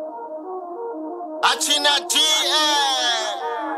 Achina GA.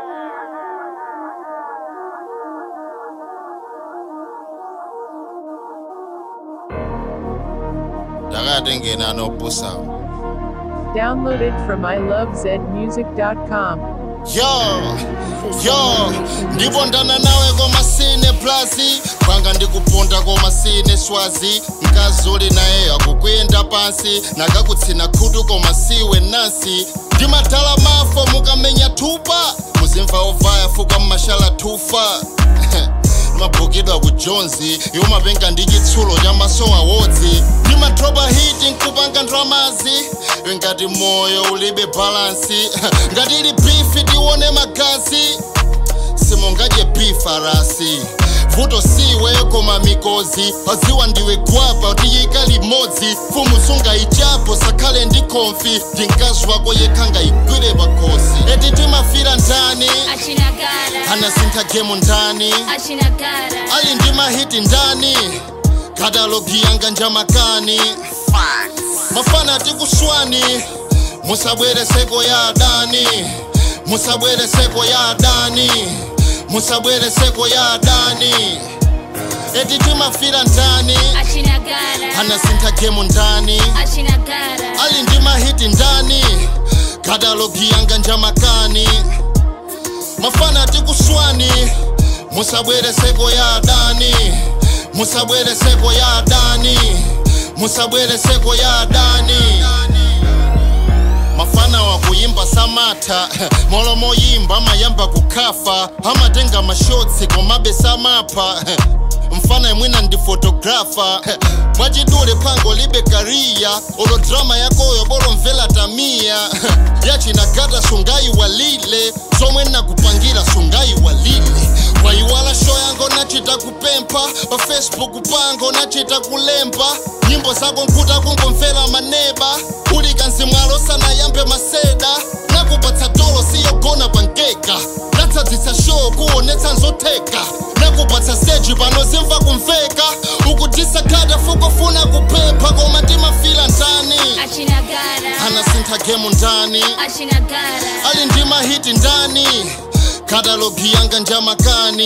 Dakade ngena nobusa. Downloaded from ilovezmusic.com. Yo, yo, ndibondana nawe komasine plazi panga ndikuponda komasine swazi mkazuli naye akukwenda pansi nakakutsina khutu koma siwe nansi ndimadala mafo mukamenya thupa muzimva ovaya fuka mmashala thufa mabhukidwa ku jonzi yomapenga ndi chitsulo cha maso awodzi ndimadropa hiti nkupanga ndramazi ngati moyo ulibe balansi ngati ili bifi tione magazi simungadye bifarasi vuto siwe koma mikozi paziwa ndiwe gwapa tiyika limodzi fumu sungaichapo sakhale ndi konfi ndi mkazi wako yekha ngayigwire pakhosi eti timafira ndani Achinagara, anasintha gemu ndani Achinagara, ali ndi mahiti ndani katalogi yanga njamakani mafana tikuswani musabwere seko ya adani musabwere seko ya adani musabwere seko ya adani eti timafira ndani Achinagara, anasintha gemu ndani Achinagara, ali ndi mahiti ndani katalogi yanga njamakani mafana tikuswani musabwere seko ya adani musabwere seko ya adani musabwere seko ya adani mafana wakuyimba samatha molomo yimba amayamba kukhafa amatenga mashotsi komabe samapha mfana imwina ndi fotografa mwachidule phango libe kariya olo drama yakoyo bolomvela tamiya yachinagata sungayiwalile zomwe nakupangira sungayiwalile wayiwala sho yango nachita kupempha pa facebook pango nachita kulemba nyimbo zako nkhuta kungomvera maneba uli kanzimwalo sanayambe maseda nakupatsa tolo siyogona pangeka natsadzitsa show kuonetsa nzotheka nakupatsa seji panozimva kumveka ukutisa khata fukufuna kuphepha koma timafila ndani Achinagara, anasintha gemu ndani Achinagara, ali ndi mahiti ndani katalogi yanga njamakani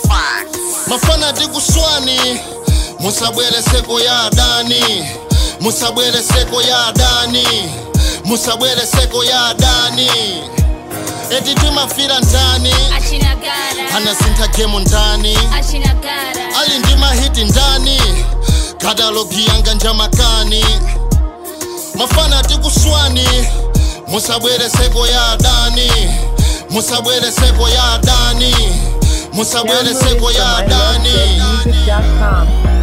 mafana tikuswani musabwere seko ya adani musabwere seko ya adani musabwere seko ya adani eti timafira ndani Achinagara, anasintha gemu ndani Achinagara, ali ndi mahiti ndani katalogi yanga njamakani mafana tikuswani musabwere seko ya adani musabwere seko ya adani musabwere Downloaded seko ya from adani ilovezmusic.com.